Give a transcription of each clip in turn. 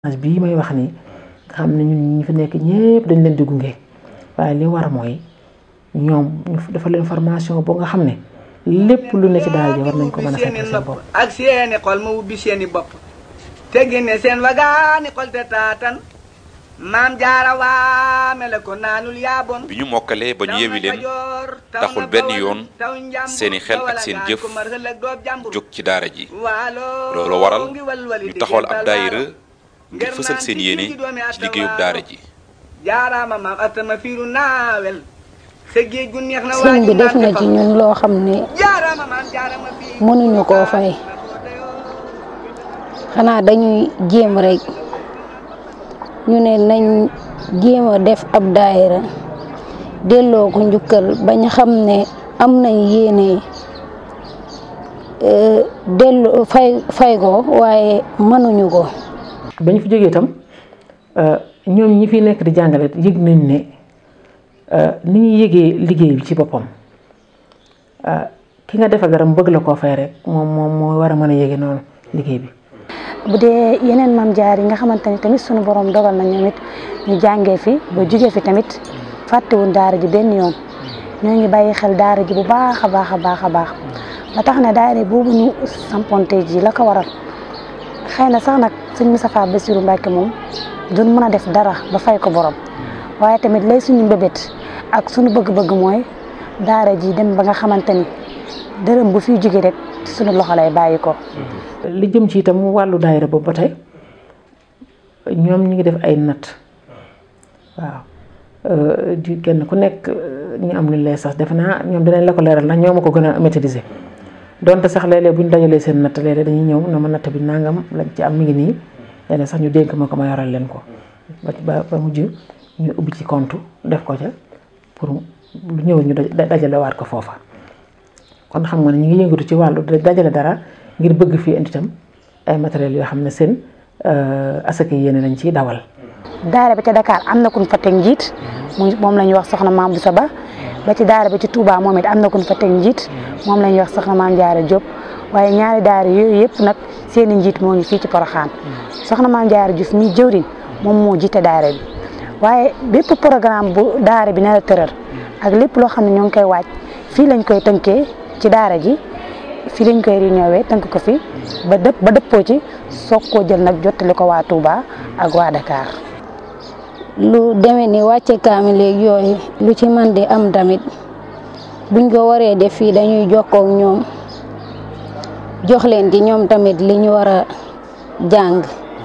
bii may wax nii nga xam ne ñun ñi fi nekk ñëpp dañ leen di gunge waaye li war mooy ñoom ñu dafa leen formation boo nga xam ne lépp lu ne ci daal ji war nañ ko mën a fekk seen bopp ak seeni xol ma ubbi seeni bopp te génne seen wagaani xol te taatan maam jaara waame la ko naanul yaabon bi ñu mokkalee ba ñu yewi leen taxul benn yoon seeni xel ak seen jëf jóg ci daara ji loolu waral ñu taxawal ab daayira ngir fësal seen yéene ci liggéeyub daara ji jaaraama maam atama fiiru naawel sa géej gu neex na sëñ bi def na ci ñun loo xam ne jaaraama maam jaarama fiiru mënuñu koo fay xanaa dañuy jéem rek ñu ne nañ jéem a def ab daayira delloo ko njukkal bañ xam ne am nañ yéene delloo fay fay ko waaye mënuñu ko ba ñu fi jógee itam ñoom ñi fi nekk di jàngale yëg nañ ne ni ñuy yëgee liggéey bi ci boppam ki nga defal dara mu bëgg la koo fay rek moom moom moo war a mën a yëge noonu liggéey bi. bu dee yeneen maam jaar yi nga xamante ni tamit sunu borom dogal na ñoom it ñu jàngee fi ba jóge fi tamit fàttewuñ daara ji benn yoon ñoo ngi bàyyi xel daara ji bu baax a baax a baax a baax ba tax na daara boobu ñu samponte ji la ko waral xëy na sax nag sëñ Moustapha Bassirou Mbacké moom duñ mën a def dara ba fay ko borom waaye tamit lay suñu mbébét ak suñu bëgg-bëgg mooy daara ji dem ba nga xamante ni dërëm bu fiy jóge rek suñu loxo lay bàyyi ko. li jëm ci itam wàllu daayira boobu ba tey ñoom ñi ngi def ay natt waaw di kenn ku nekk ñu am lu lay sax defe naa ñoom dinañ la ko leeral ndax ñoo ma ko gën a maîtriser donte sax léeg-léeg bu ñu dajalee seen natt léeg-léeg dañuy ñëw na ma natt bi nangam lañ ci am mi ngi nii léeg sax ñu dénk ma ko ma yoral leen ko ba ba mujj ñu ubbi ci compte def ko ca pour lu ñëw ñu dajale waat ko foofa kon xam nga ne ñu ngi yëngatu ci wàllu dajale dara ngir bëgg fii indi itam ay matériels yoo xam ne seen asaka yéene lañ ciy dawal. daara bi ca Dakar am na ku ñu fa teg njiit moom la ñuy wax soxna Maam Boussa Ba ba ci daara bi ci Touba moom it am na ku ñu fa teg njiit moom la ñuy wax soxna Maam Jaara Diop waaye ñaari daara yooyu yëpp nag seeni njiit moo ngi fii ci Poroxaan soxna Maam Jaara Diouf mi jëwriñ moom moo jiite daara bi waaye bépp programme bu daara bi nar a tëral ak lépp loo xam ne ñoo ngi koy waaj fii lañ koy tënkee ci daara ji fii lañ koy réunion tënk ko fi ba dëpp ba dëppoo ci soog koo jël nag jottali ko waa Touba ak waa Dakar. lu demee ni wàcce kaamil léegi yooyu lu ci man di am tamit buñ ko waree def fii dañuy jokkoo ak ñoom jox leen ci ñoom tamit li ñu war a jàng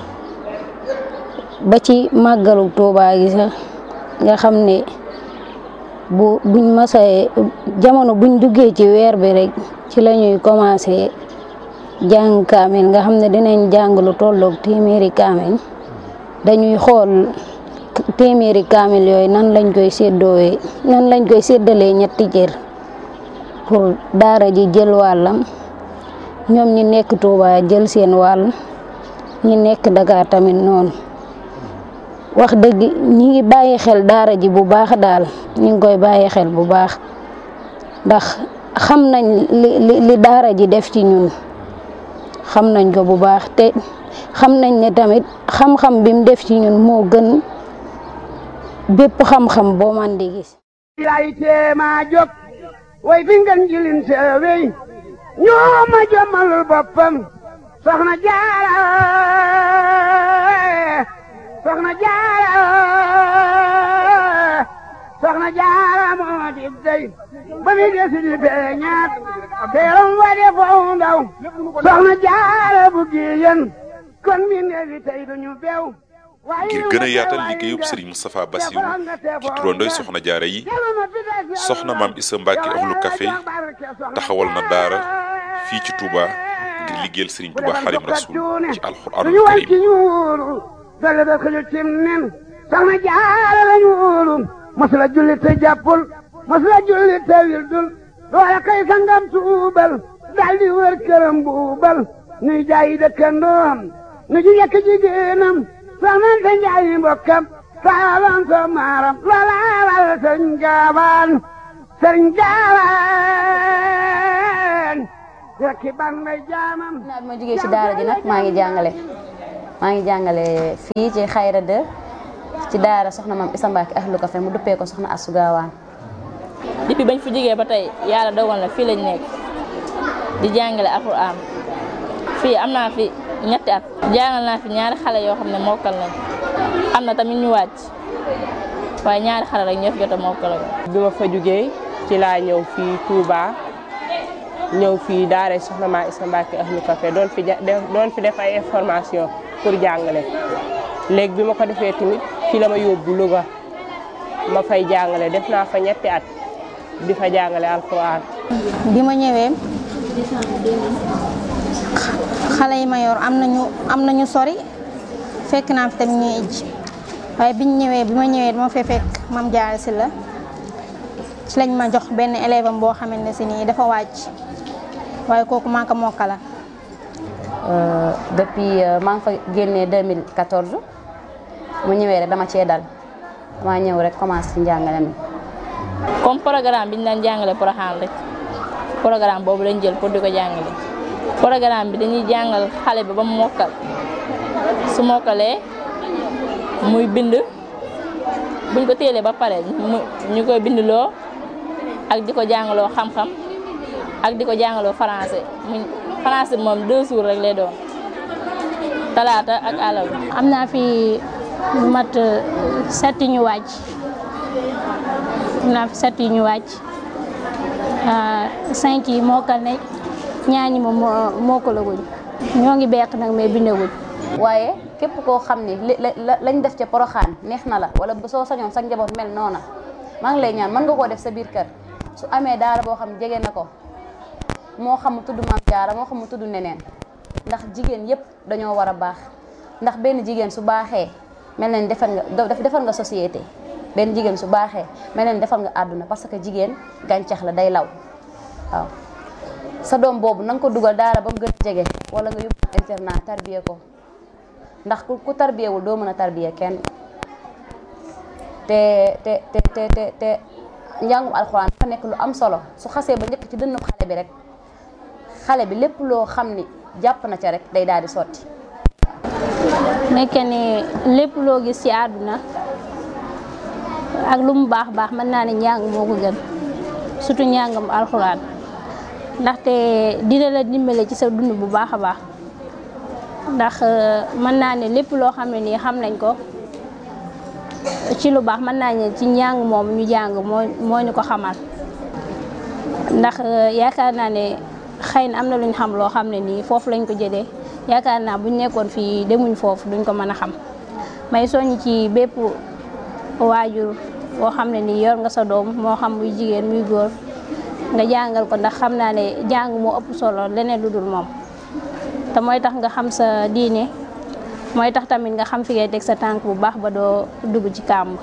ba ci màggalu Touba gi sax nga xam ne bu buñ masee jamono buñ duggee ci weer bi rek ci la ñuy commencé jàng kaamil nga xam ne dinañ jàng lu tolloog téeméeri kaamil dañuy xool téeméeri kaamil yooyu nan lañ koy séddoowee nan lañ koy séddalee ñetti cër pour daara ji jël wàllam ñoom ñi nekk Touba jël seen wàll ñi nekk Dakar tamit noonu wax dëgg ñi ngi bàyyi xel daara ji bu baax daal ñi ngi koy bàyyi xel bu baax ndax xam nañ li li daara ji def ci ñun xam nañ ko bu baax te xam nañ ne tamit xam-xam bi mu def ci ñun moo gën bépp xam-xam boo man di gis lay teema jóg way fi ngeen jilin seewey ñoo ma jommalul boppam soxna jaara soxna jaara soxna jaara moo di dey ba mi desi di feeñaat teeram wa de foo ndaw soxna jaara bu giyen kon mi neefi tey duñu beew ngir gën a yaatal liggéeyub Serigne Moustapha Bassirou ci turandooy soxna jaara yi soxna maam Issa Mbacke ahlu café taxawal na daara fii ci Touba ngir liggéeyal Serigne Touba Xadim Rasul ci alxuraanul karim dale da xëju cim nen soxna jaara lañu wóolu masula julli te jàppul masula julli te wildul loola kay sangam tuubal daldi wër këram buubal nuy jaayi dëkkandoom nu ji yekk jigéenam soxnante njaayi mbokkam saalan so maaram loola wal sëriñ gaawaan sëriñ gaawaan rekki ban may jaamam naat ma jógee ci daara ji nag maa ngi jàngale maa ngi jàngale fii ci xayra de ci daara soxna maam Issa Mbacke ahlu Café mu duppee ko soxna Astou Gawane depuis bañ fi jógee ba tey yàlla dogal na fii lañ nekk di jàngale alxuraan fii am naa fi ñetti at jàngal naa fi ñaari xale yoo xam ne mokkal nañ am na tamit ñu wàcc waaye ñaari xale rek ñoo fi jot a mokkal bi ma fa jógee ci laa ñëw fii Touba ñëw fii daara soxna maa Issa Mbacke ahlu Café doon fi doon fi def ay information pour jàngale léegi bi ma ko defee tamit fii la ma yóbbu Louga ma fay jàngale def naa fa ñetti at di fa jàngale alxuraan bi ma ñëwee xale yi ma yor am nañu am nañu sori fekk naa fi tamit ñuy ij waaye biñ ñëwee bi ma ñëwee dama fee fekk mam jaare si la ci lañ ma jox benn élève am boo xamante ne si nii dafa wàcc waaye kooku maa ko mokkala depuis maa ngi fa génnee 2014 mu ñëwee rek dama cee dal dama ñëw rek commencé ci njàngale mi comme programme bi ñu daan jàngale Porokhane rek programme boobu lañ jël pour di ko jàngale programme bi dañuy jàngal xale bi ba mu mokkal su mokkalee muy bind buñ ko téelee ba pare mu ñu koy bindloo ak di ko jàngaloo xam-xam ak di ko jàngaloo français mu français moom deux jours rek lay doon talaata ak àllarba. am naa fi lu mat set ñu wàcc am naa fi set ñu wàcc cinq yi mokkal nañ ñaañi moom moo mokkalaguñ ñoo ngi beq nag mais bindaguñ waaye képp koo xam ni lañ def ca poroxaan neex na la wala soo sañoon sa njaboot mel noona maa ngi lay ñaan mën nga koo def sa biir kër su amee daara boo xam jege na ko moo xam mu tudd maam jaara moo xam mu tudd neneen ndax jigéen yépp dañoo war a baax ndax benn jigéen su baaxee mel na ni defar nga defar nga société benn jigéen su baaxee mel na ni defar nga àdduna parce que jigéen gàncax la day law waaw sa doom boobu na nga ko dugal daara ba mu gën a jege wala nga yóbbu internat tarbiye ko ndax ku ku tarbiyewul doo mën a tarbiye kenn te te te te te te njàngum alxuraan dafa nekk lu am solo su xasee ba njëkk ci dënnu xale bi rek xale bi lépp loo xam ni jàpp na ca rek day daal di sotti. nekk ni lépp loo gis ci àdduna ak lu mu baax baax mën naa ne njàng moo ko gën surtout njàngam alxuraan ndaxte dina la dimbale ci sa dund bu baax a baax ndax mën naa ne lépp loo xam ne nii xam nañ ko ci lu baax mën naa ne ci njàng moom ñu jàng moo moo ñu ko xamal ndax yaakaar naa ne xëy na am na lu ñu xam loo xam ne nii foofu lañ ko jëlee yaakaar naa buñ nekkoon fii demuñ foofu duñ ko mën a xam may soññ ci bépp waajur boo xam ne nii yor nga sa doom moo xam muy jigéen muy góor nga jàngal ko ndax xam naa ne jàng moo ëpp solo leneen lu dul moom te mooy tax nga xam sa diine mooy tax tamit nga xam fi ngay teg sa tànk bu baax ba doo dugg ci kàmb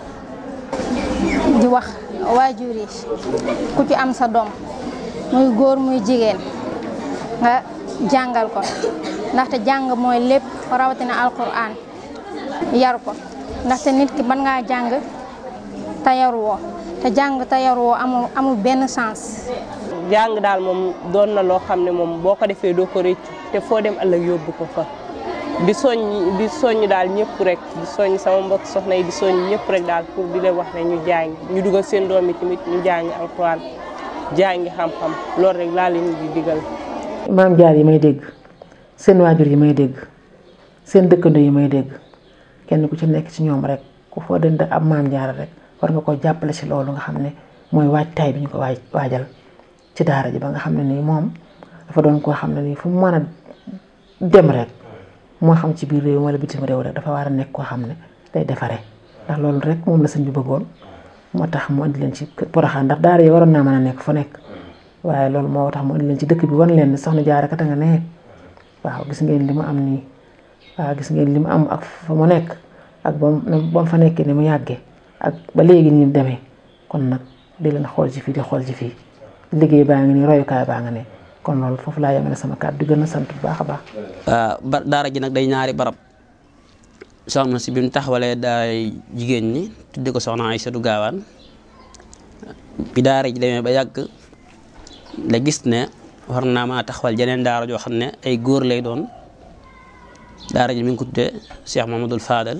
di wax waajur yi ku ci am sa doom muy góor muy jigéen nga jàngal ko ndaxte jàng mooy lépp rawatina alquran yar ko ndaxte nit ki mën ngaa jàng te yaruwoo te jàng te yaruwoo amul amul benn sens. jàng daal moom doon na loo xam ne moom boo ko defee doo ko rëccu te foo dem ëllëg yóbbu ko fa di soññ di soññ daal ñëpp rek di soññ sama mbokk soxna yi di soññ ñëpp rek daal pour di leen wax ne ñu jàng ñu dugal seen doom yi tamit ñu jàngi alxuraan jàngi xam-xam loolu rek laa leen di digal. maam jaar yi may dégg seen waajur yi may dégg seen dëkkandoo yi may dégg kenn ku ci nekk ci ñoom rek ku foo dënd ab maam jaar rek war nga ko jàppale ci loolu nga xam ne mooy waajtaay bi ñu ko waaj waajal ci daara ji ba nga xam ne nii moom dafa doon koo xam ne nii fu mu mën a dem rek moo xam ci biir réew wala bitim réew rek dafa war a nekk koo xam ne day defaree ndax loolu rek moom la sëñ bi bëggoon moo tax mu andi leen ci Porokhane ndax daara yi waroon naa mën a nekk fu nekk waaye loolu moo tax mu andi leen ci dëkk bi wan leen ne soxna Jaara kat nga ne waaw gis ngeen li mu am nii waaw gis ngeen li mu am ak fa mu nekk ak ba mu fa nekkee ni mu yàggee ak ba léegi ni mu demee kon nag di leen xool ci fii di xool ci fii liggéey baa ngi nii royukaay baa nga ne kon loolu foofu laa yemale sama kàddu di gën a sant bu baax a baax. ba daara ji nag day ñaari barab soxna si bi mu taxawalee daay jigéen ñi tudde ko soxna Aysatu Gaawaan bi daara ji demee ba yàgg la gis ne war naa maa taxawal jeneen daara joo xam ne ay góor lay doon daara ji mi ngi ko tuddee Cheikh Mamadou Fadal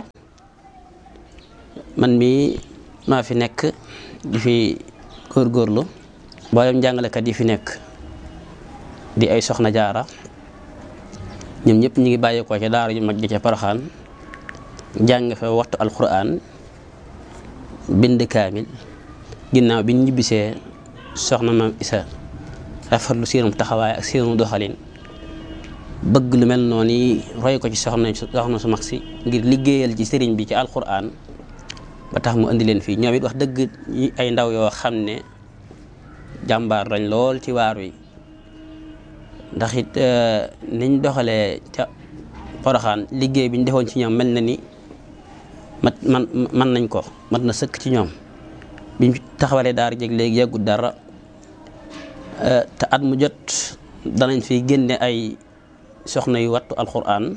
man mii maa fi nekk di fi góorgóorlu mboolem jàngalekat yi fi nekk di ay soxna jaara ñoom ñëpp ñu ngi bàyyeekoo ca daara ju mag ji ca Poroxaan jàng fa waxtu alquran bind kaamil ginnaaw bi ñu ñibbisee soxna maam isa rafetlu seenum taxawaay ak seenu doxalin bëgg lu mel noonu yi roy ko ci soxna soxna su mag si ngir liggéeyal ci sëriñ bi ci alquran ba tax mu indi leen fii ñoom it wax dëgg ay ndaw yoo xam ne jàmbaar lañ lool ci waar wi ndax it niñ doxalee ca poroxaan liggéey bi ñu defoon ci ñoom mel na ni mat man man nañ ko mat na sëkk ci ñoom biñ taxawalee daara jeg léegi yàggut dara te at mu jot danañ fi génne ay soxna yu wattu alquran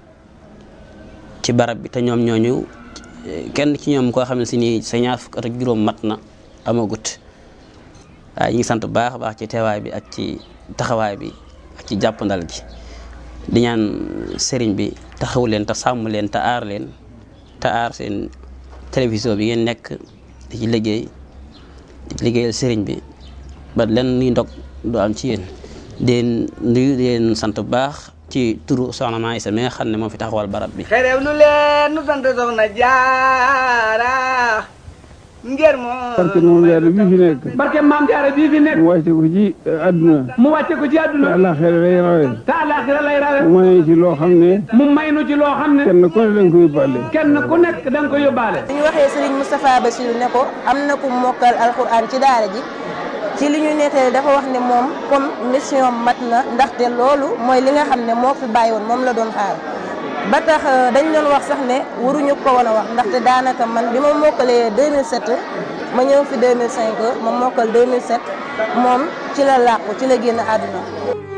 ci barab bi te ñoom ñooñu kenn ci ñoom koo xam ne si nii sa ñaar fukk at ak juróom mat na amagut waaye ñu ngi sant bu baax a baax ci teewaay bi ak ci taxawaay bi ak ci jàppandal gi di ñaan sëriñ bi taxaw leen te sàmm leen te aar leen te aar seen télévision bi ngeen nekk di ci liggéey di ci liggéeyal sëriñ bi ba len ni ndog du am ci yéen deen nuyu deen sant bu baax ci turu soxna Maa Isa mi nga xam ne moo fi taxawal barab bi xerew nu leen nu sant soxna jaara ngir moo barke moom jaara bii fi nekk barke maam jaara bii fi nekk mu wàcce ko ci àdduna mu wàcce ko ci àdduna te àllaaxira lay rawe te àllaaxira lay rawe mu may ci loo xam ne mu may nu ci loo xam ne kenn ku ne da nga ko yóbbaale kenn ku nekk da nga ko yóbbaale ñu waxee Serigne Moustapha Bassirou ne ko am na ku mokkal alxuraan ci daara ji ci li ñu nettali dafa wax ne moom comme mission mat na ndaxte loolu mooy li nga xam ne moo fi bàyyi woon moom la doon xaar ba tax dañ doon wax sax ne waruñu ko woon a wax ndaxte daanaka man bi ma mokkalee 2007 ma ñëw fi 2005 ma mokkal 2007 moom ci la làqu ci la génn àdduna